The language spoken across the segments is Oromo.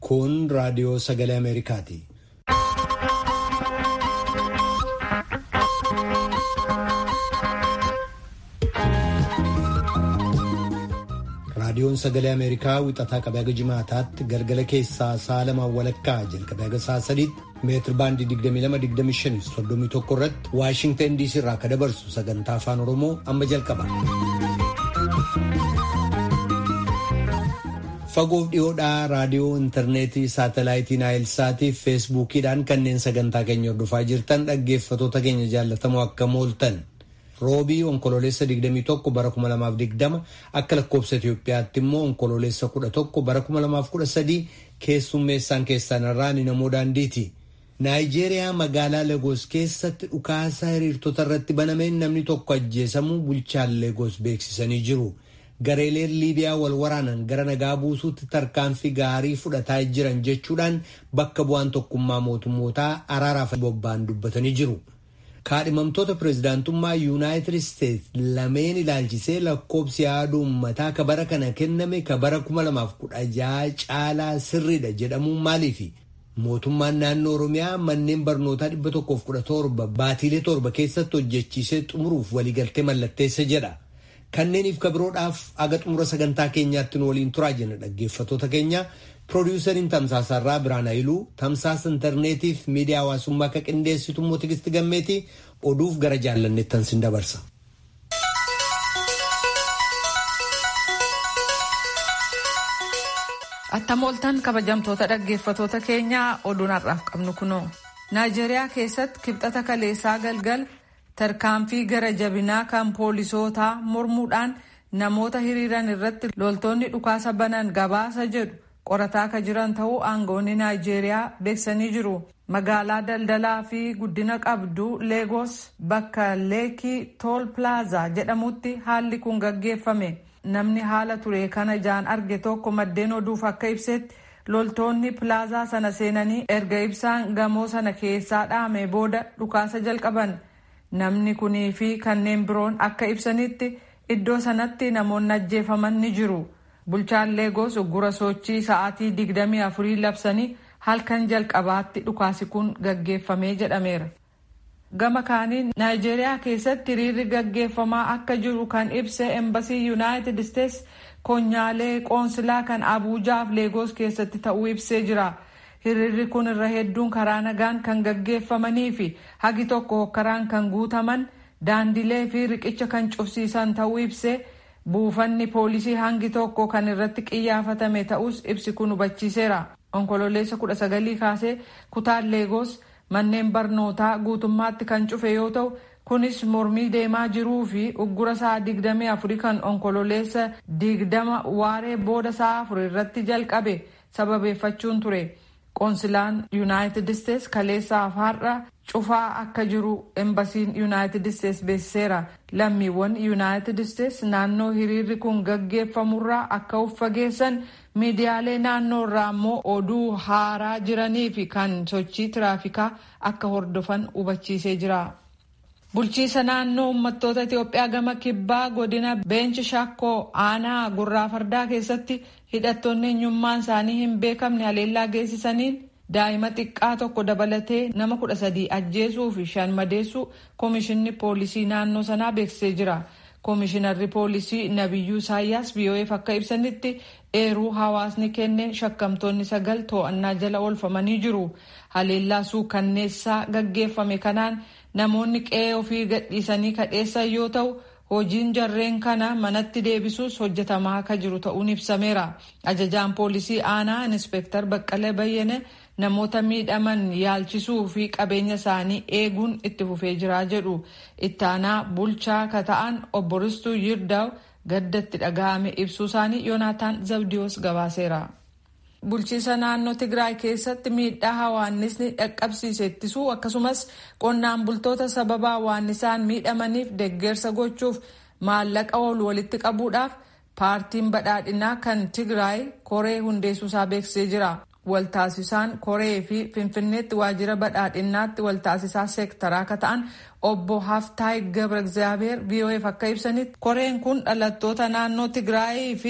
Kun raadiyoo sagalee Ameerikaati. Raadiyoon sagalee Ameerikaa wixataa qabee haga jimaataatti galgala keessaa sa'a lamaan walakkaa jalqabee haga sa'a sadiitti meetir baandii 22-25 31 irratti Waashintan DC irraa akka dabarsu sagantaa afaan Oromoo amma jalqaba. Fagoof dhiyoodhaa raadiyoo intarneetii saatalaayitii naayilsaatii fi feesbuukiidhaan kanneen sagantaa keenya hordofaa jirtan dhaggeeffatoota keenya jaallatamoo akka mooltan. roobii onkololeessa 21 bara 2020 akka lakkoobsa Itoophiyaatti immoo onkololeessa 11 bara 2013 keessummeessaan keessan irraa ni namoo daandiiti. Naayijeeriyaa magaalaa Lagos keessatti dhukaasa hiriirtota irratti banameen namni tokko ajjeesamuu bulchaan Lagos beeksisanii jiru. Gareeleen Liibiyaa wal waraanan gara nagaa buusuutti tarkaanfii gaarii fudhataa jiran jechuudhaan bakka bu'aan tokkummaa mootummootaa araaraaf bobba'an dubbatanii jiru. kaadhimamtoota pireezidaantummaa yuunaayitid isteetsi lameen ilaalchisee lakkoobsi yaada uummataa ka bara kana kenname ka bara 2016 caalaa sirriidha jedhamuun maaliifi mootummaan naannoo oromiyaa manneen barnootaa 117 baatiilee torba keessatti hojjechiisee xumuruuf waliigaltee mallatteessa jedha. Kanneeniif kabiroodhaaf aga xumura sagantaa keenyaatti nu waliin turaa jenna dhaggeeffatoota keenya. Piroodyusariin Tamsaasarraa Biraan Hayiluu tamsaasa intarneetiif miidiyaa hawaasummaa akka qindeessitu immoo Tigisti Gammeetii oduuf gara jaallanneettan sin dabarsa. Attamooltan kabajamtoota dhaggeeffatoota keenyaa oduun har'aaf qabnu kunoo. Naayijeeriyaa keessatti kibxata kaleessaa galgal tarkaanfii gara jabinaa kan poolisootaa mormuudhaan namoota hiriiran irratti loltoonni dhukaasa banan gabaasa jedhu. qorataa akka jiran ta'uu aangoonni naayijeeriyaa beeksanii jiru. Magaalaa daldalaa fi guddina qabdu Leegos bakka Leekii Tool Plaazaa jedhamutti haalli kun gaggeeffame. Namni haala ture kana ijaan arge tokko maddeen oduuf akka ibsetti loltoonni pilaazaa sana seenanii erga ibsaan gamoo sana keessaa dhaame booda dhukaasa jalqaban. Namni kunii fi kanneen biroon akka ibsanitti iddoo sanatti namoonni ajjeefaman ni jiru. Bulchaan Leegos uggura sochii sa'aatii 24 labsanii halkan jalqabaatti dhukaasi kun gaggeeffamee jedhameera. Gama kaaniin Naayijeeriyaa keessatti hiriirri gaggeeffamaa akka jiru kan ibse Embasii Yuunaayitid Isteets konyaalee qoonsilaa kan Abuujaaf Leegos keessatti ta'uu ibsee jira. Hiriirri kun irra hedduun karaa nagaan kan gaggeeffamanii fi hagi tokko hokkaraan kan guutaman daandilee fi riqicha kan cufsiisan ta'uu ibsee buufanni poolisii hangi tokko kan irratti qiyyaafatame ta'us ibsi kun hubachiiseera. Onkololeessa kudha sagalii kaasee kutaan Leegos manneen barnootaa guutummaatti kan cufe yoo ta'u kunis mormii deemaa jiruu fi uggura sa'a digdamii afurii kan onkololeessa digdama waaree booda sa'a afur irratti jalqabe sababeeffachuun ture. Qoonsilaan Yuunaayitid Isteets kaleessaaf har'a cufaa akka jiru embasiin Yuunaayitid Isteets beeksiseera. Lammiiwwan Yuunaayitid Isteets naannoo hiriirri kun gaggeeffamurraa akka of fageessan miidiyaalee naannoo irraa immoo oduu haaraa jiranii fi kan sochii tiraafikaa akka hordofan hubachiisee jira. Bulchiisa naannoo uummattoota Itoophiyaa gama kibbaa godina Beenchi Shakkoo aanaa gurraa fardaa keessatti hidhattoonni eenyummaan isaanii hin beekamne haleellaa geessisaniin daa'ima xiqqaa tokko dabalatee nama kudha sadii ajjeesuu fi shan madeessuu koomishinni poolisii naannoo sanaa beeksisee jira. Koomishinarri poolisii Nabiyyuu Isaayyaas VOA'f akka ibsanitti eeruu hawaasni kenneen shakkamtoonni sagal to'annaa jala oolfamanii jiru. Haleellaa suukanneessaa gaggeeffame kanaan namoonni qe'ee ofii gadhiisanii kadheessan yoo ta'u hojiin jarreen kana manatti deebisuus hojjetamaa akka jiru ta'uun ibsameera. Ajajaan poolisii aanaa Inspektar Baqqalee Bayyane namoota miidhaman yaalchisuu fi qabeenya isaanii eeguun itti fufee jira jedhu. Itti aanaa bulchaa ka ta'an obbo Ristuu Yirdaa'u gaddatti dhaga'ame ibsuu isaanii Yoonaataan Zabdiyoos gabaaseera. Bulchiisa naannoo Tigraay keessatti miidhaa hawaannisni dhaqqabsiise ittisuu akkasumas qonnaan bultoota sababa hawaannisaan miidhamaniif deeggarsa gochuuf maallaqa oolu walitti qabuudhaaf paartiin badhaadhinaa kan Tigraay koree hundeessuusaa beeksisee jira. Waltaasisaan koree fi Finfinneetti waajjira badhaadhinaatti waltaasisaa seektaraa akka ta'an obbo Haftaay Gabra Egzaabeer VOA'f akka ibsanitti koreen kun dhalattoota naannoo Tigraayii fi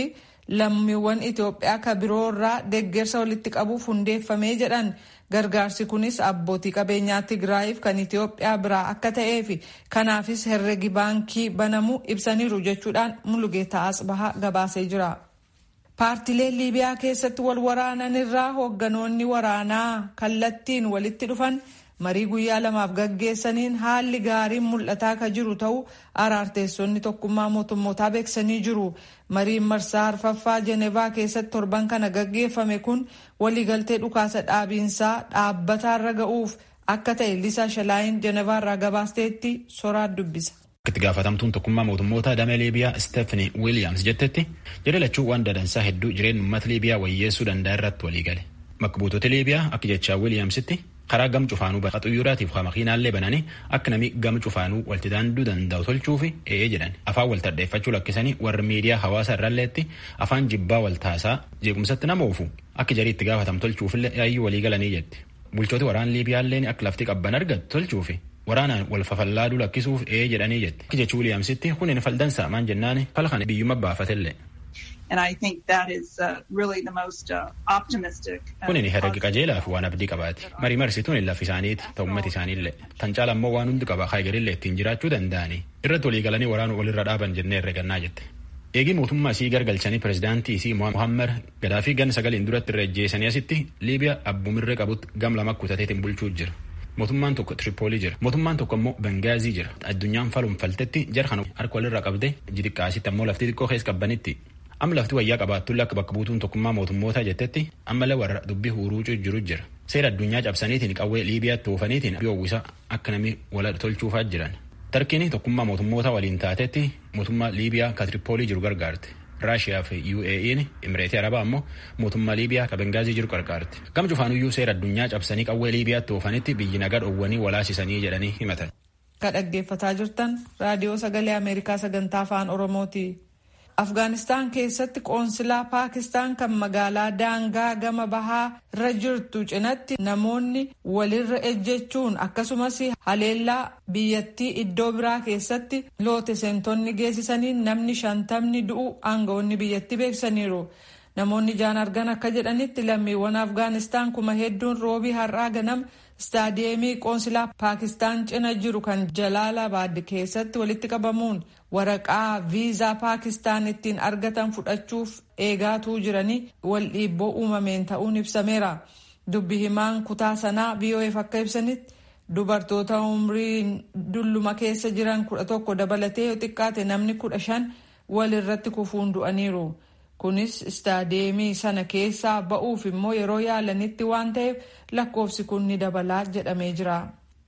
lammiiwwan Itoophiyaa ka biroo irraa deeggarsa walitti qabuuf hundeeffamee jedhan gargaarsi kunis abbootii qabeenyaa Tigraayiif kan Itoophiyaa biraa akka ta'ee fi kanaafis herregi baankii banamuu ibsaniiru jechuudhaan Mulugeetaa Asbahaa gabaasee jira. Paartileen Liibiyaa keessatti wal waraanan irraa hoogganoonni waraanaa kallattiin walitti dhufan marii guyyaa lamaaf gaggeessaniin haalli gaariin mul'ataa ka jiru ta'uu araarteessonni tokkummaa mootummootaa beeksisanii jiru. Mariin marsaa arfaffaa Jenevaa keessatti torban kana gaggeeffame kun waliigaltee dhukaasa dhaabiinsaa dhaabbataarra ga'uuf akka ta'e Lisaa Shalaayin Jenevaarraa gabaasteetti soraat dubbisa. itti gaafatamtuun tokkummaa mootummoota damee liibiyaa Stephanie Williams jettetti jedhe lachuu waan dadansaa hedduu jireenya uummata liibiyaa wayyeessuu danda'a irratti walii gale. Bakka buutota liibiyaa akka jechaa Williamsitti karaa gam cufaanuu bakka xuyyoraatiif haa makiinaallee bananii akka namni gam cufaanuu walti daanduu danda'u tolchuufi ee jedhan afaan wal tadheeffachuu lakkisanii warri miidiyaa hawaasa irralleetti afaan jibbaa wal taasaa jeequmsatti nama oofu akka jarii itti gaafatam tolchuufillee yaayyuu walii galanii jetti. Bulchooti waraan liibiyaalleen akka lafti qabban argattu tolchuufi waraanaan wal fafallaaduu lakkisuuf ee jedhanii jetti. Akka jechuu Wiiliyaamsitti kunin faldansaa maan jennaani fala kana biyyuma baafatellee. And I think that is uh, really the most uh, optimistic. Kunin herregi qajeelaa fi waan abdii qabaati. Marii marsituun lafi isaaniiti ta'u uummati isaaniillee. Tan caala immoo waan hundi qaba haayigarillee ittiin jiraachuu danda'anii. Irratti walii galanii waraanuu walirra dhaaban jennee herregannaa jette. Eegii mootummaa isii gargalchanii pirezidaantii isii Muhammad Gaddaafii gan sagaliin duratti irra ejjeesanii asitti Liibiyaa abbumirree qabutti gam lama kutateetiin bulchuu jira. Mootummaan tokko Tripoolii jira. Mootummaan tokko immoo Bengaazii jira. Addunyaan falumfaltetti jara kana harka walirra qabde jixiqqaasitti ammoo lafti xiqqoo keessa qabbanitti. Amma lafti wayyaa qabaattulle akka bakka buutuun tokkummaa mootummootaa jettetti ammallee warra dubbii huruucuu jiru jira. Seera addunyaa cabsaniitiin qawwee Liibiyaatti oofaniitiin yoowwisa akka namni wal tolchuufaa jiran. Tarkiin tokkummaa mootummoota waliin taatetti mootummaa Liibiyaa ka Tripoolii jiru gargaarte. Raashiyaa fi UAE'n Imireetii Arabaa ammoo mootummaa Liibiyaa ka Bengaazii jiru gargaarte. Gam cufaanuyyuu seera addunyaa cabsanii qawwee Liibiyaatti oofanitti biyyi nagaa dhoowwanii walaasisanii jedhanii himatan. Ka dhaggeeffataa jirtan raadiyoo sagalee Ameerikaa sagantaa afaan Oromooti. Afgaanistaan keessatti qoonsilaa Paakistaan kan magaalaa daangaa gama bahaa irra jirtu cinatti namoonni walirra ejjechuun akkasumas haleellaa biyyattii iddoo biraa keessatti loote seentonni geessisanii namni shantamni du'u aangawoonni biyyattii beeksisaniiru. Namoonni ijaan argan akka jedhanitti lammiiwwan Afgaanistaan kuma hedduun roobii har'aa ganama istaadiyeemii qoonsilaa Paakistaan cina jiru kan Jalaalabaad keessatti walitti qabamuun waraqaa viizaa Paakistaan ittiin argatan fudhachuuf eegaatuu jiranii wal dhiibboo uumameen ta'uun ibsameera. Dubbi himaan kutaa sanaa VOF akka ibsanitti dubartoota umriin dulluma keessa jiran kudha tokko dabalatee yoo xiqqaate namni kudha shan wal irratti kufuun du'aniiru. Kunis istaadiyeemii sana keessaa ba'uuf immoo yeroo yaalanitti waan ta'eef lakkoofsi kun ni dabalaa jedhamee jira.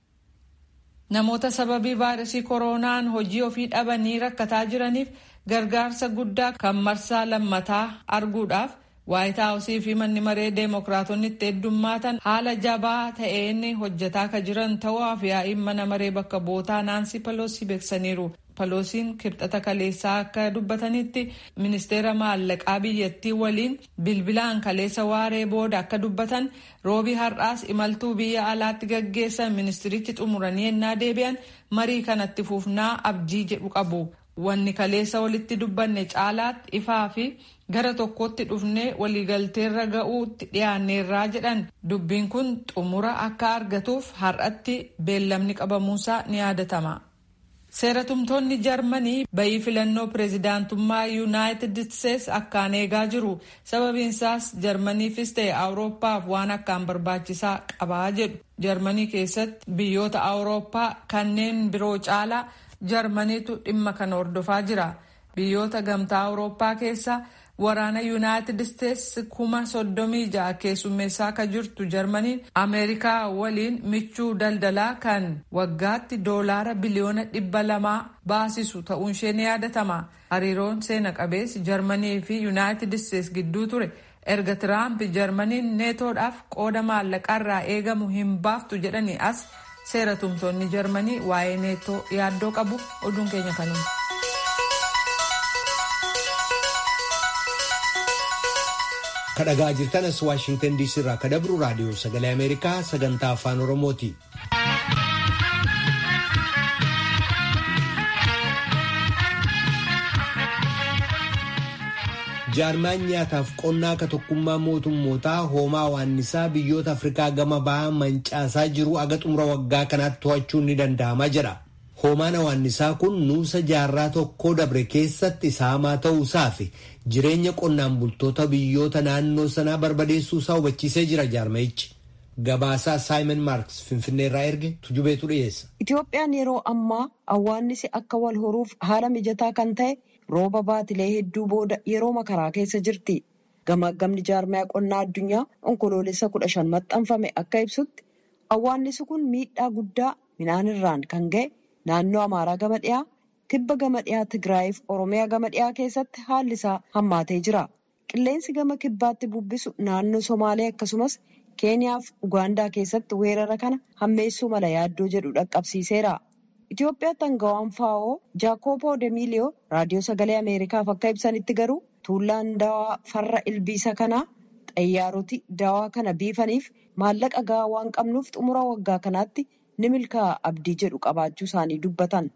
Namoota sababii vaayirasii koronaan hojii ofii dhabanii rakkataa jiraniif gargaarsa guddaa kan marsaa lammataa arguudhaaf waayit haawusii fi manni maree deemokiraatonni itti heddummaatan haala jabaa ta'een hojjetaa kan jiran ta'uu yaa'iin mana maree bakka bootaa naansi paloosii beeksaniiru. paloosiin kibxata kaleessaa akka dubbatanitti ministeera maallaqaa biyyattii waliin bilbilaan kaleessa waaree booda akka dubbatan roobii har'aas imaltuu biyya alaatti gaggeessan ministirichi xumuranii ennaa deebi'an marii kanatti fuufnaa abdii jedhu qabu. Wanni kaleessa walitti dubbanne caalaatti ifaa fi gara tokkotti dhufnee waliigalteerra ga'uutti dhiyaanneerraa jedhan dubbiin kun xumura akka argatuuf har'atti beellamni qabamuusaa ni yaadatama. Seeratumtoonni Jarmanii bayii filannoo pireezidaantummaa Yuunaayitid Isteets akkaan eegaa jiru. Sababiin isaas Jarmaniifis ta'e Awurooppaaf waan akkaan barbaachisaa qabaa jedhu. Jarmanii keessatti biyyoota Awurooppaa kanneen biroo caalaa Jarmaniitu dhimma kana hordofaa jira. Biyyoota gamtaa Awurooppaa keessa waraana Yuunaayitid Isteets kuma soddomii ja'a keessummeessaa akka jirtu Jarmaniin Ameerikaa waliin michuu daldalaa kan waggaatti doolaara biliyoona dhibba lamaa baasisu ta'uun ishee ni yaadatama. Hariiroon seena qabeessi Jarmanii fi Yuunaayitid Isteets gidduu ture. Erga Tiraamp Jarmaniin neetoodhaaf qooda maallaqaarraa eegamu hin baaftu jedhanii as seera tumtoonni Jarmanii waa'ee neetoo yaaddoo qabu oduun keenya kanuma. kadhagaa jirtanas waashingtan diisii irraa kadabru raadiyoo sagalee ameerikaa sagantaa afaan oromooti. jaarmaan nyaataaf qonnaa ka tokkummaa mootummootaa hoomaa waannisaa biyyoota afrikaa gama ba'aa mancaasaa jiru aga xumura waggaa kanaatti to'achuun ni danda'ama jedha hoomaan waannisaa kun nuusa jaarraa tokkoo dabre keessatti saamaa ta'uusaa fi jireenya qonnaan bultoota biyyoota naannoo sanaa barbadeessuusaa hubachiisee jira jaarmayichi gabaasaa saayimon maarks finfinneerraa erge tujubeetu dhiyeessa. itoophiyaan yeroo ammaa awwaannisi akka wal horuuf haala mijataa kan ta'e. rooba baatilee hedduu booda yeroo makaraa keessa jirti. Gamaggamni jaarmaya qonnaa addunyaa onkoloolessa kudha shan maxxanfame akka ibsutti awwaannisi kun miidhaa guddaa midhaan irraan kan ga'e naannoo Amaaraa gama dhiyaa, kibba gama dhiyaa Tigraayiif Oromiyaa gama dhiyaa keessatti haalli isaa hammaatee jira. Qilleensi gama kibbaatti bubbisu naannoo Somaalee akkasumas Keeniyaaf Ugaandaa keessatti weerara kana hammeessuu mala yaaddoo jedhu dhaqqabsiiseera. Itoophiyaatti aangawaan faa'oo Jaakoobo Demiliyoo raadiyoo sagalee Ameerikaaf akka ibsanitti garuu tuullaan dawaa farra ilbiisa kanaa xayyaaroti dawaa kana biifaniif maallaqa gahaa waan qabnuuf xumura waggaa kanaatti ni milkaa'a abdii jedhu qabaachuu isaanii dubbatan.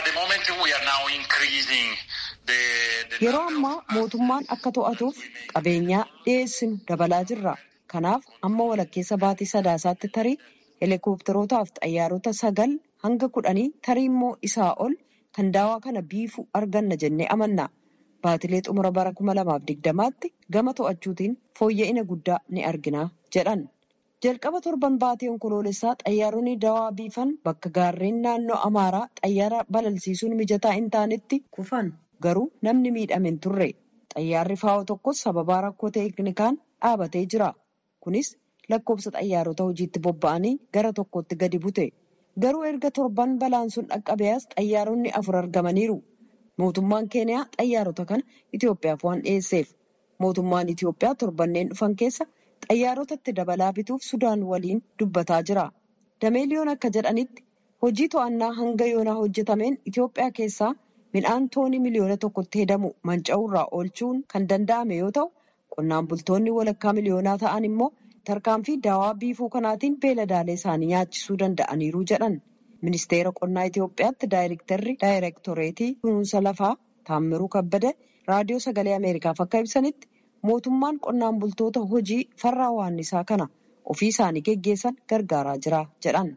Yeroo ammaa mootummaan akka to'atuuf qabeenyaa dhiyeessinu dabalaa jirra. Kanaaf amma walakkeessa baatii sadaasaatti tarii heelikoopterootaaf xayyaarota sagal hanga kudhanii tarii immoo isaa ol kan daawaa kana biifuu arganna jennee amanna. Baatilee xumura bara kuma lamaaf digdamaatti gama to'achuutiin fooyya'ina guddaa ni argina jedhan. Jalqaba torban baatee onkoloolessaa xayyaaronni dawaa biifan bakka gaarreen naannoo Amaaraa xayyaara balalsiisuun mijataa hin taanetti kufan garuu namni miidhame hin turre. Xayyaarri faa'oo tokkos sababaa rakkoo teeknikaan dhaabatee jira. Kunis lakkoofsa xayyaarota hojiitti bobba'anii gara tokkotti gadi bute. Garuu erga torban balaan sun dhaqqabees xayyaaronni afur argamaniiru. Mootummaan Keeniyaa xayyaarota kana Itoophiyaaf waan dhiyeesseef. Mootummaan Itoophiyaa torbanneen dhufan keessa xayyaarotatti dabalaa bituuf Sudaan waliin dubbataa jira. Dameeliyoon akka jedhanitti hojii to'annaa hanga yoonaa hojjetameen Itoophiyaa keessaa midhaan toonii miliyoona tokkotti hedamu manca'uurraa oolchuun kan danda'ame yoo ta'u, qonnaan bultoonni walakkaa miliyoonaa ta'an immoo tarkaanfii daawaa biifuu kanaatiin beeladaalee isaanii nyaachisuu danda'aniiru jedhan. Ministeera qonnaa Itoophiyaatti daayirektarri daayirektoreetii kunuunsa lafaa Taammiruu Kabbada raadiyoo sagalee Ameerikaaf akka ibsanitti mootummaan qonnaan bultoota hojii farra waannisaa kana ofii isaanii geggeessan gargaaraa jira jedhan.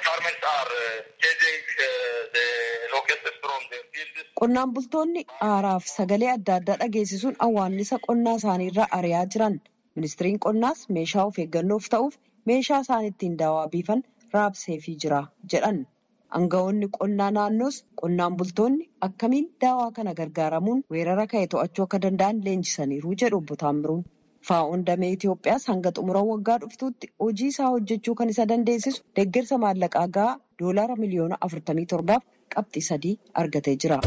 Qonnaan bultoonni aaraaf sagalee adda addaa dhageessisuun awwaannisa qonnaa isaaniirraa ari'aa jiran. Ministiriin qonnaas meeshaa of eeggannoof ta'uuf meeshaa isaan ittiin daawaa biifan raabseefii jira jedhan. Aangawoonni qonnaa naannoos qonnaan bultoonni akkamiin daawaa kana gargaaramuun weerara ka'e to'achuu akka danda'an leenjisaniiru jedhu obbo Taammiruun. Faa'oon damee Itoophiyaas hanga xumura waggaa dhuftuutti hojii isaa hojjechuu kan isa dandeessisu deeggarsa maallaqaa gahaa doolaara miliyoona afurtamii torbaaf qabxii sadii argatee jira.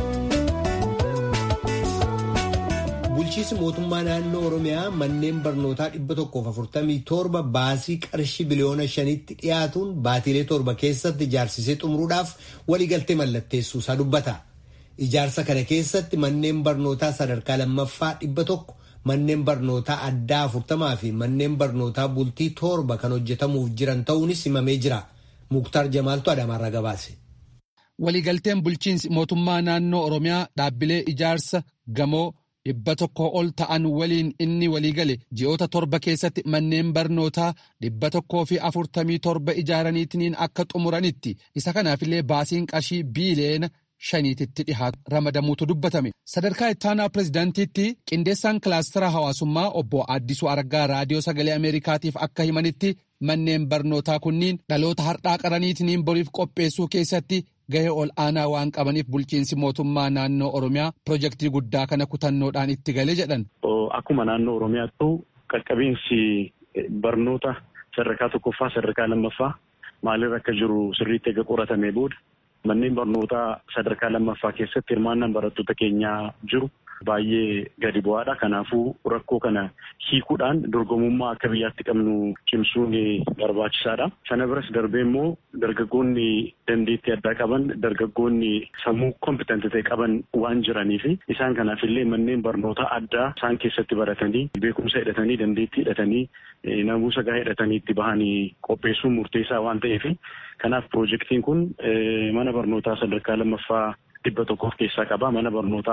Bulchiinsi mootummaa naannoo Oromiyaa manneen barnootaa dhibba tokkoof afurtamii torba baasii qarshii biliyoona shanitti dhiyaatuun baatiilee torba keessatti ijaarsisee xumuruudhaaf waliigaltee mallatteessuu isaa dubbata. Ijaarsa kana keessatti manneen barnootaa sadarkaa lammaffaa dhibba tokko manneen barnootaa addaa afurtamaa fi manneen barnootaa bultii torba kan hojjetamuuf jiran ta'uunis himamee jira. Muktaar Jamaaltu Adaamaarraa gabaase. Waliigalteen bulchiinsi mootummaa naannoo Oromiyaa dhaabbilee ijaarsa gamoo dhibba tokko ol ta'an waliin inni waliigale ji'oota torba keessatti manneen barnootaa dhibba tokkoo fi afurtamii torba ijaaraniitiin akka xumuranitti isa kanaafillee baasiin qarshii biiliyoona shaniititti dhihaatu ramadamuutu dubbatame sadarkaa ittaanaa pirezidaantiitti qindeessaan kilaastara hawaasummaa obbo Addisuu Argaa raadiyoo sagalee ameerikaatiif akka himanitti manneen barnootaa kunniin dhaloota har'aa qaraniitiin boriif qopheessuu keessatti gahee ol aanaa waan qabaniif bulchiinsi mootummaa naannoo oromiyaa pirojektii guddaa kana kutannoodhaan itti gale jedhan. Akkuma naannoo oromiyaattu qaqqabiinsi barnoota sadarkaa tokkoffaa sadarkaa lammaffaa maalirra akka jiru sirriitti eega qoratamee booda manneen barnootaa sadarkaa lammaffaa keessatti hirmaannaan barattoota keenyaa jiru baay'ee gadi bu'aadha. Kanaafuu rakkoo kana hiikuudhaan dorgomummaa akka biyyaatti qabnu cimsuun barbaachisaadha. Sana biras darbee immoo dargaggoonni dandeettii addaa qaban dargaggoonni sammuu kompitanti ta'e qaban waan jiranii fi isaan kanaaf illee manneen barnootaa addaa isaan keessatti baratanii beekumsa hidhatanii dandeettii hidhatanii namuusa gahaa hidhatanii itti bahanii qopheessuun murteessaa waan ta'eef kanaaf piroojeektiin kun mana barnootaa sadarkaa lammaffaa dhibba tokkoof keessaa qaba. Mana barnootaa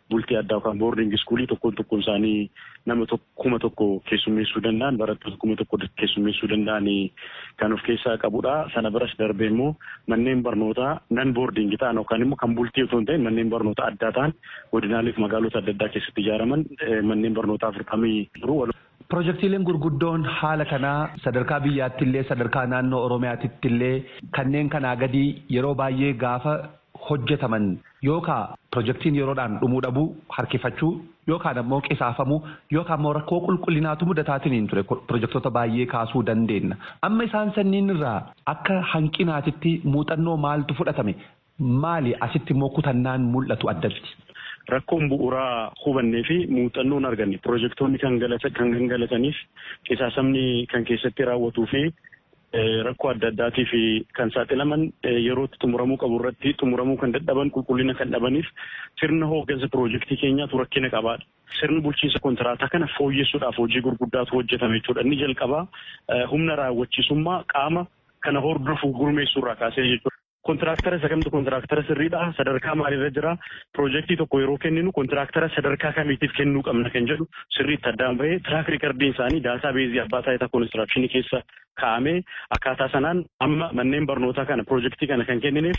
bultii addaa yookaan boordingi iskuulii tokkoon tokkoon isaanii nama kuma tokko keessummeessuu danda'an barattoota kuma tokko keessummeessuu danda'an kan of keessaa qabudha. Sana biras darbee immoo manneen barnootaa nan boordingi ta'an yookaan immoo kan bultii otoo hin ta'in manneen barnootaa addaa ta'an godinaalee fi magaalota adda addaa keessatti ijaaraman manneen barnootaa afurtamii jiru. Pirojektiileen gurguddoon haala kanaa sadarkaa biyyaatti illee sadarkaa naannoo Oromiyaatti illee kanneen kanaa gadi yeroo baay'ee gaafa hojjetaman yookaan pirojektiin yeroodhaan dhumuu dhabuu harkifachuu yookaan ammoo qisaafamuu yookaan ammoo rakkoo qulqullinaatu mudataatiin ture pirojektoota baay'ee kaasuu dandeenya. Amma isaan sanniin irraa akka hanqinaatitti muuxannoo maaltu fudhatame maali asitti immoo kutannaan mul'atu addatti. Rakkoon bu'uuraa hubannee fi muuxannoon arganne pirojektoonni kan gangalataniif qisaasamni kan keessatti raawwatuu fi rakkoo adda addaatiif kan saaxilaman yerootti xumuramuu qabu irratti xumuramuu kan dadhaban qulqullina kan dhabaniif sirna hooggansa pirojektii keenyaatu rakkina qabaadha. Sirni bulchiinsa kontiraataa kana fooyyessuudhaaf hojii gurguddaatu hojjetame jechuudha. Inni jalqabaa humna raawwachiisummaa qaama kana hordofu gurmeessuurraa kaasee jechuudha. Kontiraaktara isa kamtu kontiraaktara sirriidha. Sadarkaa maaliirra jira? Pirojektii tokko yeroo kenninu kontiraaktara sadarkaa kamiitiif kennuu qabna kan jedhu sirriitti addaan bahee tiraak riikardiin isaanii daataa beezii abbaa taayitaa koonistiraakshini keessa kaa'amee akkaataa sanaan amma manneen barnootaa kana pirojektii kana kan kennineef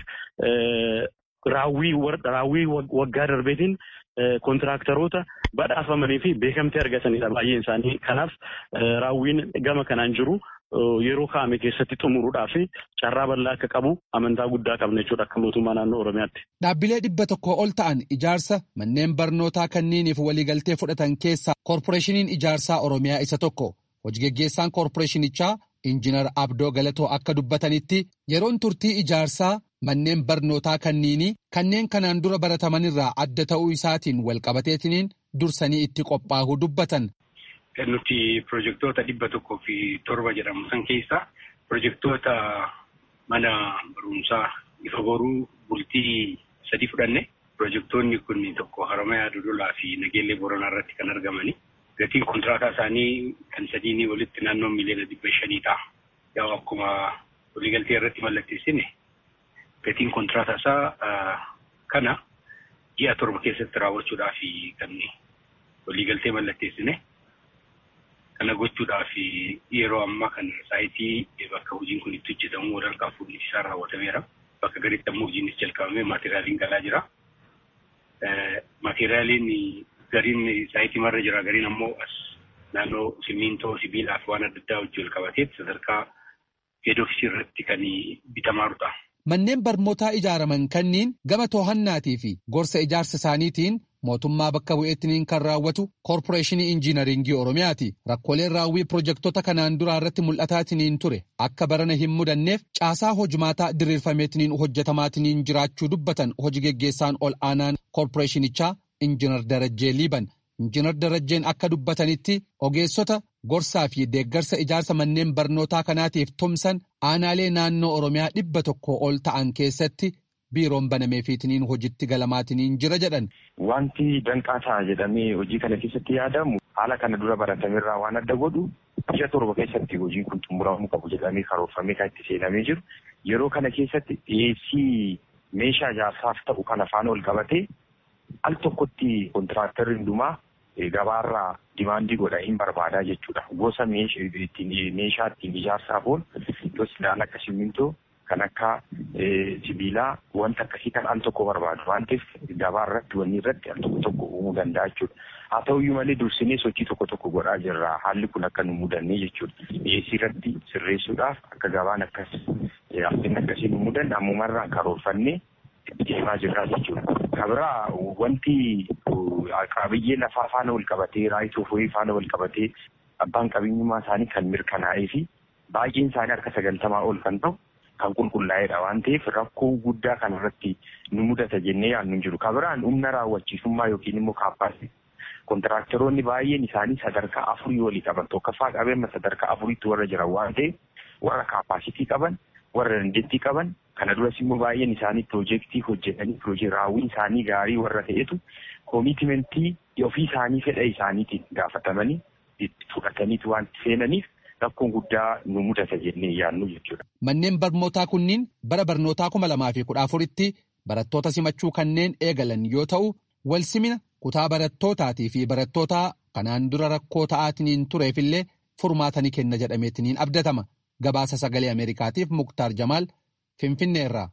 raawwii waggaa darbeetiin kontiraaktaroota badhaafamanii fi beekamtii argatanidha baay'een isaanii. Kanaaf raawwiin gama kanaan jiru. yeroo kaa'ame keessatti xumuruudhaaf carraa bal'aa akka qabu amantaa guddaa qabna jechuudha akka mootummaa naannoo Oromiyaatti. Dhaabbilee dhibba tokko ol ta'an ijaarsa manneen barnootaa kanniiniif waliigaltee fudhatan keessaa koorporeeshiniin ijaarsaa Oromiyaa isa tokko. Hojii geggeessaan koorporeeshinichaa Injiinar Abdoo Galatoo akka dubbatanitti yeroon turtii ijaarsaa manneen barnootaa kanniinii kanneen kanaan dura baratamanirraa adda ta'uu isaatiin walqabateetiniin dursanii itti qophaa'uu dubbatan. nuti pirojektoota dhibba tokkoo fi torba jedhamu san keessa pirojektoota mana barumsaa ifa boruu bultii sadi fudhanne pirojektoonni kun tokko Haramayaa Dodolaa fi Nageellee Booranaa irratti kan argamani. Gatiin kontiraataa isaanii kan sadiinii walitti naannoo miliyoona dhibba shanii ta'a. Yaa akkuma waliigaltee irratti mallatteessine gatiin kontiraataa isaa kana ji'a torba keessatti raawwachuudhaaf kan waliigaltee mallatteessine. Kana gochuudhaaf yeroo ammaa kana saayitii bakka hojiin kun itti hojjetamu walharkaa fuudhinsi isaa raawwatameera. Bakka gaditti ammoo hojiinis jalqabamee maateriyaaliin galaa jira. Maateriyaaliin gariin saayitii marra jira. Gariin ammoo as naannoo simmiintoo, sibiilaa fi waan adda addaa wajjin wal qabatee sadarkaa heed ofiisii irratti kan bitamaa jirudha. Manneen barnootaa ijaaraman kanniin gama to'annaatii fi gorsa ijaarsa isaaniitiin mootummaa bakka bu'eettiniin kan raawwatu koorporeeshinii injiinaringii oromiyaati rakkooleen raawwii pirojektoota kanaan duraa irratti mul'ataatiniin ture akka barana hin mudanneef caasaa hojmaataa diriirfameetiniin hojjetamaatiniin jiraachuu dubbatan hojii geggeessaan ol aanaan koorporeeshinichaa injiinar darajjee liiban injiinar darajjeen akka dubbatanitti ogeessota gorsaa fi deeggarsa ijaarsa manneen barnootaa kanaatiif tumsan aanaalee naannoo oromiyaa dhibba tokko ol ta'an keessatti. biiroon banameefiitiniin hojitti galamaatiniin jira jedhan. Wanti danqaa ta'a jedhamee hojii kana keessatti yaadamu haala kana dura baratamerraa waan adda godhu ji'a torba keessatti hojiin kun xumuramuu qabu jedhamee karoorfamee kan itti seenamee jiru. Yeroo kana keessatti dhiyeessii meeshaa ijaarsaaf ta'u kana faana ol qabatee al tokkotti kontiraaktarri hundumaa gabaarraa dimaandii godha hin barbaadaa jechuudha. Gosa meeshaa ittiin ijaarsaaf oolu gosa akka simmintoo kan akka sibiilaa wanta akkasii kan al tokko barbaadu waan ta'eef gabaa irratti wanni irratti al tokko tokko uumuu danda'a jechuudha. Haa ta'uyyuu malee dursinee sochii tokko tokko godhaa jirra haalli kun akka nu mudannee jechuudha. Dhiyeessii irratti sirreessuudhaaf akka gabaan akkas hafteen akkasii nu mudan ammumarraan karoorfannee deemaa jirra jechuudha. Kabiraa wanti qabiyyee lafaa faana wal qabatee raayituu foyii faana wal qabatee abbaan qabeenyummaa isaanii kan mirkanaa'ee fi baay'een isaanii harka sagaltamaa ol kan ta'u kan qulqullaa'edha waan ta'eef rakkoo guddaa kan irratti nu mudata jennee yaadnu jiru. Kabiraan humna raawwachiisummaa yookiin immoo kaappaasii kontiraaktaroonni baay'een isaanii sadarkaa afurii walii qaban tokkoffaa qabeenya sadarkaa afuriitti warra jiran waan ta'eef warra kaappaasitii qaban warra dandeettii qaban kana duras immoo baay'een isaanii piroojeektii hojjetanii piroojektii raawwiin isaanii gaarii warra ta'etu koomiitimentii ofii isaanii fedha isaaniitiin gaafatamanii fudhataniitu waan seenaniif rakkoon guddaa nu mudata jennee yaadnu jechuudha. Manneen barnootaa kunniin bara barnootaa kuma lamaa fi kudha afuritti barattoota simachuu kanneen eegalan yoo ta'u, wal simina kutaa barattootaati fi barattoota kanaan dura rakkoo ta'aatiin tureefillee furmaatanii kenna jedhameetiniin abdatama. Gabaasa sagalee Ameerikaatiif Muktaar Jamaal Finfinneerraa.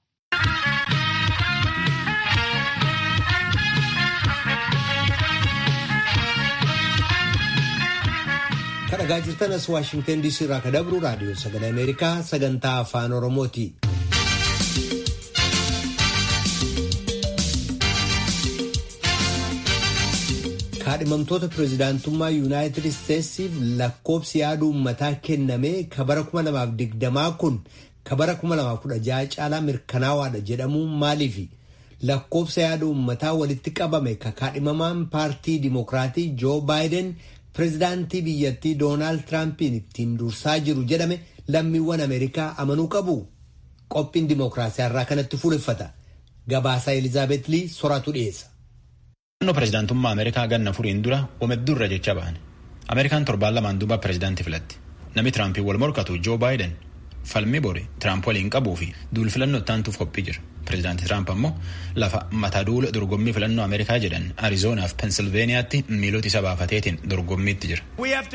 kadhagaa jirtan as waashingtan diisii irraa ka dabru raadiyoo sagalee ameerikaa sagantaa afaan oromooti. kaadhimamtoota pireezidaantummaa yuunaayitid isteetsiif lakkoobsi yaada uummataa kennamee ka bara 2020 kun ka bara 2016 caalaa mirkanaawaadha jedhamuun maaliifi lakkoobsa yaada uummataa walitti qabame ka kaadhimamaan paartii dimokiraatii joo baayiden pireezidaantii biyyattii doonaald tiraampiin ittiin dursaa jiru jedhame lammiiwwan ameerikaa amanuu qabu qophiin dimokiraasiyaa irraa kanatti fuuleffata gabaasaa elizaabeet lii soraatu dhiyeessa. Naannoo pireezidaantummaa Ameerikaa ganna furiin dura omeddurra jecha ba'an. Ameerikaan torbaan lamaan duuba pireezidaantii filatti. Namni Tiraampiin wal morkatu Joo Baayiden falmii bori Tiraamp waliin qabuu fi duul filannoo ittaantuuf qophii jira. Pireezidaantii Tiraamp ammoo lafa mata duula dorgommii filannoo Ameerikaa jedhan Arizoonaa fi Pensilveeniyaatti miilota isa baafateetiin dorgommiitti jira.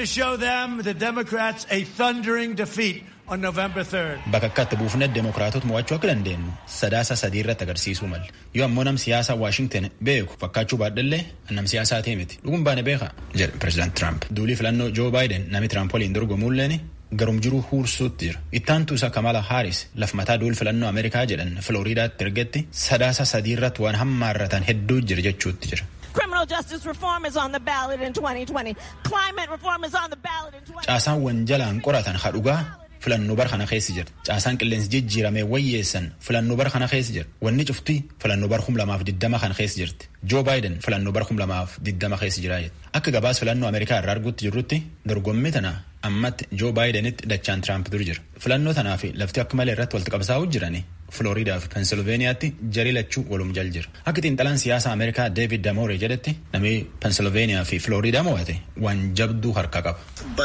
Bakka akkatti buufnee deemokiraatota mo'achuu akka dandeenyu sadaasa sadii irratti agarsiisuu mala. Yoo ammoo nam siyaasaa Waashingten beeku fakkaachuu baadhallee nam siyaasaa ta'e miti. Dhuguun baane beeka jedha pireezidaant Tiraamp. Duulii filannoo Joo Baayiden nami Tiraamp waliin dorgomuulleen garum jiruu huursuutti jira. Ittaantu isa Kamala Haaris laf mataa duul filannoo Ameerikaa jedhan Filooriidaatti ergetti sadaasa sadii irratti waan hammaarratan hedduu jira jechuutti jira. Criminal justice reform is on the ballot in 2020. Climate reform is on the ballot in 2020. Caasaan wanjalaan qoratan hadhugaa filannoo bara kana keessa jira. Caasaan qilleensi jijjiiramee wayyeessan filannoo bara kana keessa jira. Wanni cuftii filannoo bara kum lamaaf diddama kan keessa jirti. Joo Baayiden filannoo bara kum lamaaf diddama keessa jira. Akka gabaas filannoo Ameerikaa irraa arguutti jirrutti dorgommii tana ammatti Joo Baayidenitti dachaan Tiraamp dur jira. Filannoo tanaa fi lafti akka malee irratti walitti qabsaa'uu jirani. Filooriidaa fi Pensilveeniyaatti jarii lachuu walum jal jira. Akka xiinxalaan siyaasa Ameerikaa Deevid Damoore jedhetti namni Pensilveeniyaa fi Filooriidaa mo'ate waan jabduu harka qaba.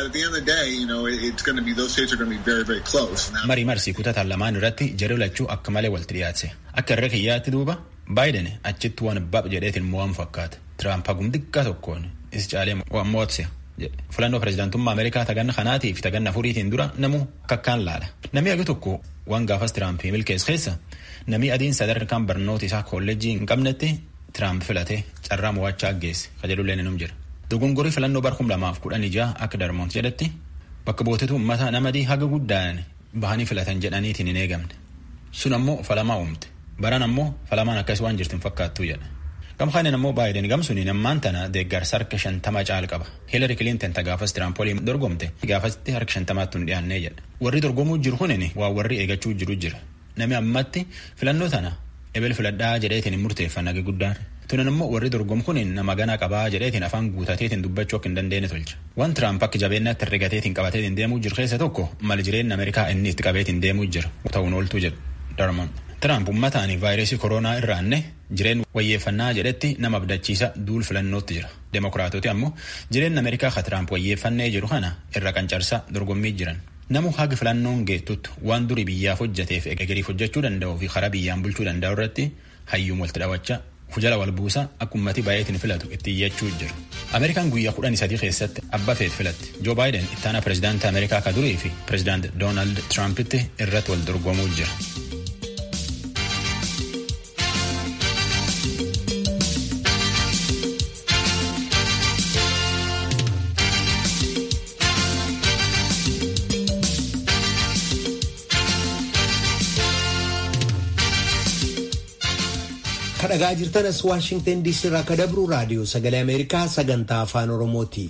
Marii marsii kutataan lamaan irratti jarii lachuu akka malee walitti dhiyaatse. Akka irra kiyyaatti duuba Baayiden achitti waan bab jedheetiin mo'amu fakkaata. Tiraamp hagum xiqqaa tokkoon is caalee waan mo'atse. Filannoo pireezidaantummaa Ameerikaa taganna kanaatii fi taganna furiitiin dura namu kakkaan laala. Namni agi tokko waan gaafas Tiraampii milkees keessa namni adiin sadarkaan barnoota isaa kolleejjii hin qabnetti Tiraamp filatee carraa mo'achaa geesse kajedullee ni jira. Dogongorii filannoo bara kum lamaaf kudhan ijaa akka Darmoont jedhetti bakka bootetu uummata namadii haga guddaan bahanii filatan jedhaniitiin hin eegamne. Sun ammoo falamaa uumte. Baran ammoo falamaan akkas waan jirtin fakkaattuu jedha. Gamkaanin ammoo Baayiden gamsuun ammaan tana deeggarsa harka shantama caal qaba. Hiilari Kilinton ta gaafas Tiraamp waliin dorgomte gaafasitti harka shantamaatti hin dhiyaannee jedha. Warri dorgomuu jiru kunin waa warri eegachuu jiru jira. Nami ammatti filannoo tana ebel filadhaa jedheetiin hin murteeffanne guddaan. Tunan immoo warri dorgomu kunin nama ganaa qabaa jedheetiin afaan guutateetiin dubbachuu akka hin dandeenye tolcha. Waan Tiraamp akka jabeenyaatti herregateetiin qabateetiin deemuu jiru keessa tokko mali jireenya Ameerikaa inni itti qabeetiin deemuu jira. Ta'uun ooltuu jedha Darmon. Tiraamp ummataanii vaayirasii koronaa irraanne jireenya wayyeeffannaa jedhetti nama abdachiisa duul filannootti jira. Demokiraatoti ammoo jireenya Ameerikaa ka Tiraamp wayyeeffannee jiru kana irra qancarsa dorgommii jiran. Namu haga filannoon geettutti waan durii biyyaaf hojjeteef egegeriif hojjechuu danda'uu fi karaa biyyaan bulchuu danda'u irratti hayyuun walitti dhawachaa hujala wal buusa akka ummati baay'eetiin filatu itti iyyachuu jira. Ameerikaan guyyaa kudhanii sadii keessatti abba feet filatti. Joo Baayiden ittaana pireezidaantii Ameerikaa ka durii fi pireezidaanti Doonaald Tiraampiti irratti wal dorgomuu jira. kadhagaa jirtanas waashingten diisii irraa ka dabru raadiyoo sagalee ameerikaa sagantaa afaan oromooti.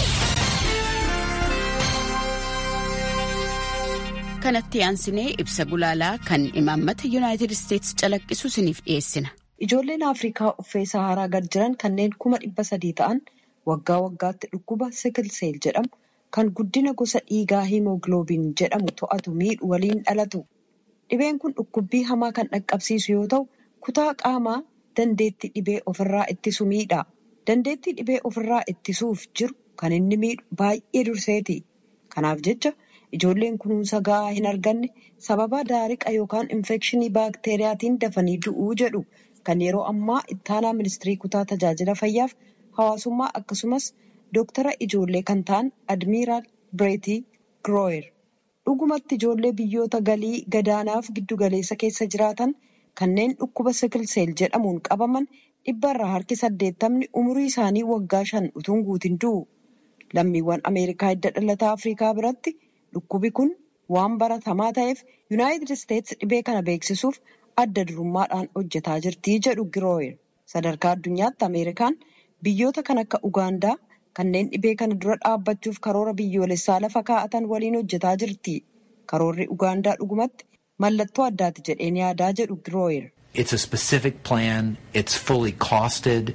kanatti aansinee ibsa gulaalaa kan imaammata yuunaayitid isteetsi calaqqisu isiniif dhiyeessina. Ijoolleen Afrikaa uffee Saharaa gad jiran kanneen kuma dhibba sadii ta'an waggaa waggaatti dhukkuba sikilseel jedhamu kan guddina gosa dhiigaa hiimogiloobiin jedhamu to'atu miidhu waliin dhalatu. Dhibeen kun dhukkubbii hamaa kan dhaqqabsiisu yoo ta'u, kutaa qaamaa dandeettii dhibee ofirraa ittisu miidha. Dandeettii dhibee ofirraa ittisuuf jiru kan inni miidhu baay'ee durseeti. Kanaaf jecha ijoolleen kunuunsa gahaa hin arganne sababa daariqa yookaan infekshinii baakteeriyaatiin dafanii du'uu jedhu kan yeroo ammaa ittaanaa ministirii kutaa tajaajila fayyaaf hawaasummaa akkasumas dooktara ijoollee kan ta'an admiiraal bireetii girooyer dhugumatti ijoollee biyyoota galii gadaanaaf giddugaleessa keessa jiraatan kanneen dhukkuba sikilseel jedhamuun qabaman dhibbarraa harki saddeettamni umurii isaanii waggaa shan utuun guutin du'u. Lammiiwwan Ameerikaa hidda dhalataa Afrikaa biratti dhukkubi kun waan baratamaa ta'eef Yuunaayitid Isteetsi dhibee kana beeksisuuf adda durummaadhaan hojjetaa jirti jedhu Girooyer. Sadarkaa addunyaatti Ameerikaan biyyoota kan akka Ugaandaa kanneen dhibee kana dura dhaabbachuuf karoora biyyoolessaa lafa kaa'atan waliin hojjetaa jirti. Karoorri Ugaandaa dhugumatti mallattoo addaati jedheen yaadaa jedhu Girooyer. It's a specific plan. It's fully costed.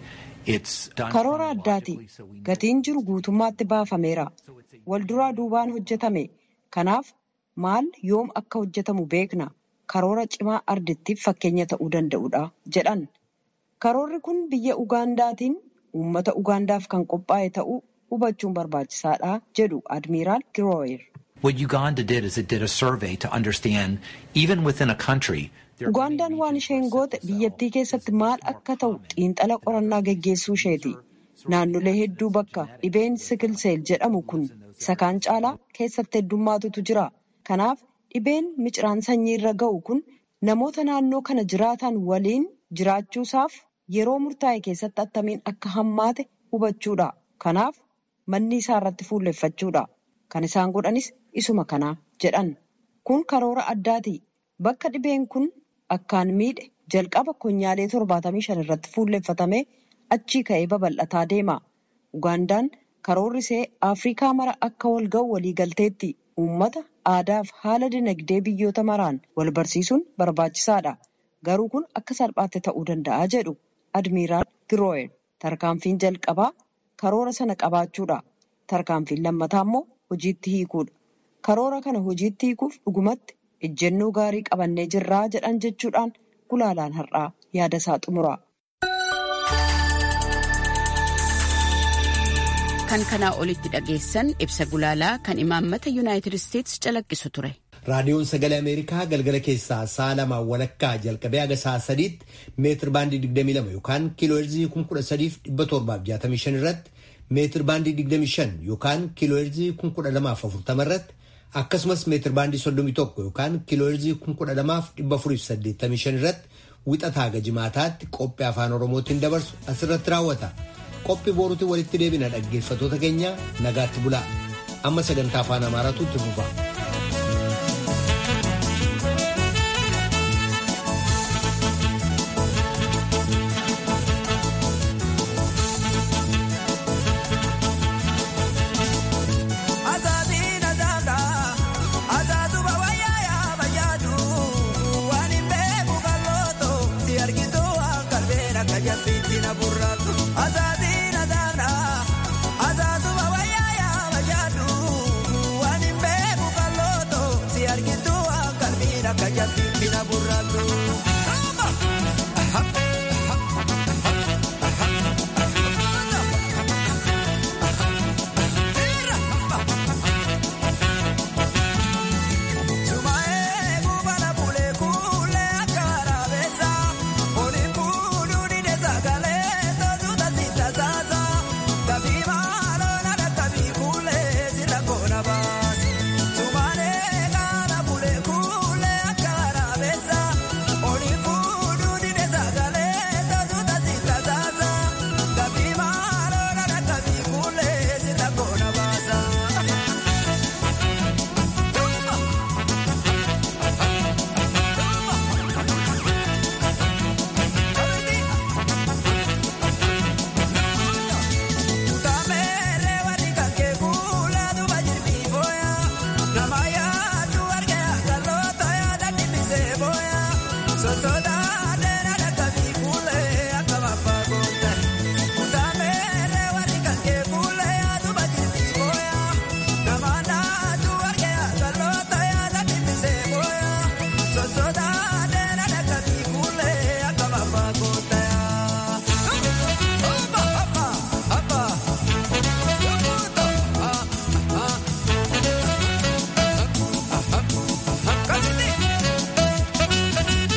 Karoora addaati. Gatiin jiru guutummaatti baafameera. Walduraa duubaan hojjetame. Kanaaf maal yoom akka hojjetamu beekna. Karoora cimaa ardittiif fakkeenya ta'uu danda'udha jedhan. Karoorri kun biyya Ugaandaatiin uummata Ugaandaaf kan qophaa'e ta'uu hubachuun barbaachisaadha jedhu Admiiraal Girooyer. What Uganda did is it did a survey to understand, even within a country, Ugaandaan waan isheen goote biyyattii keessatti maal akka ta'u xiinxala qorannaa geggeessuu isheeti. Naannolee hedduu bakka dhibeen sikilseel jedhamu kun isa kaan caalaa keessatti heddummaatutu jira. Kanaaf dhibeen miciraan sanyii irra ga'u kun namoota naannoo kana jiraatan waliin jiraachuusaaf yeroo murtaa'e keessatti attamiin akka hammaate hubachuudha. Kanaaf manni isaa irratti fuulleffachuudha. Kan isaan godhanis isuma kanaa jedhan. Kun karoora addaati. Bakka dhibeen kun akkaan miidhe jalqaba konyaalee torbaatamii shan irratti fuulleffatame achii ka'ee babal'ataa deema. Ugaandaan karoorri ishee Afrikaa mara akka wal ga'u waliigalteetti uummata aadaaf haala dinagdee biyyoota maraan wal barsiisuun barbaachisaadha. Garuu kun akka salphaatti ta'uu danda'a jedhu Admiiraal Girooyer. Tarkaanfiin jalqabaa karoora sana qabaachuudha. Tarkaanfiin lammataa immoo hojiitti hiikuudha. Karoora kana hojiitti hiikuuf dhugumatti ejjennoo gaarii qabannee jirraa jedhan jechuudhaan gulaalaan har'aa yaada isaa xumura. Kan kanaa olitti dhageessan ibsa gulaalaa kan imaammata Yuunaayitid Isteetsi calaqqisu ture. Raadiyoon Sagalee Ameerikaa galgala keessaa sa'a lamaan walakkaa jalqabee haga sa'a sadiitti meetir baandii 22 yookaan kiilooherzii 13,765 irratti meetir baandii 25 yookaan kiilooherzii 1240 irratti akkasumas meetir baandii 31 yookaan kiilooherzii 12485 irratti wixataa haga jimaataatti qophii afaan oromootiin dabarsu asirratti raawwata. Qophii boruutiin walitti deebina dhaggeeffatoota keenya nagaatti bulaa. Amma sagantaa afaan amaaraatu itti fufa. Sotoda